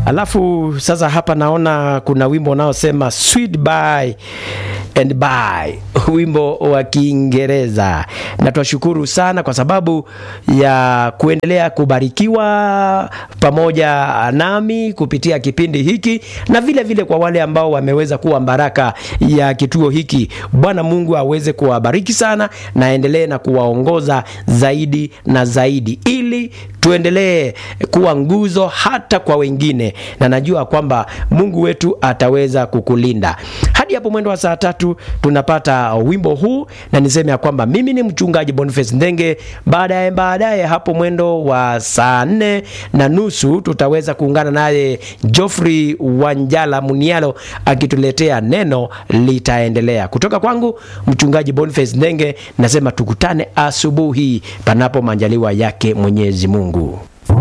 Alafu sasa hapa naona kuna wimbo unaosema sweet by and by, wimbo wa Kiingereza, na twashukuru sana kwa sababu ya kuendelea kubarikiwa pamoja nami kupitia kipindi hiki, na vile vile kwa wale ambao wameweza kuwa baraka ya kituo hiki. Bwana Mungu aweze kuwabariki sana na aendelee na kuwaongoza zaidi na zaidi, ili tuendelee kuwa nguzo hata kwa wengine, na najua kwamba Mungu wetu ataweza kukulinda hadi hapo mwendo wa saa tatu tunapata wimbo huu, na niseme ya kwamba mimi ni mchungaji Boniface Ndenge. Baadaye baadaye hapo mwendo wa saa nne na nusu tutaweza kuungana naye Geoffrey Wanjala Munialo akituletea neno litaendelea. Kutoka kwangu mchungaji Boniface Ndenge nasema tukutane asubuhi, panapo majaliwa yake Mwenyezi Mungu.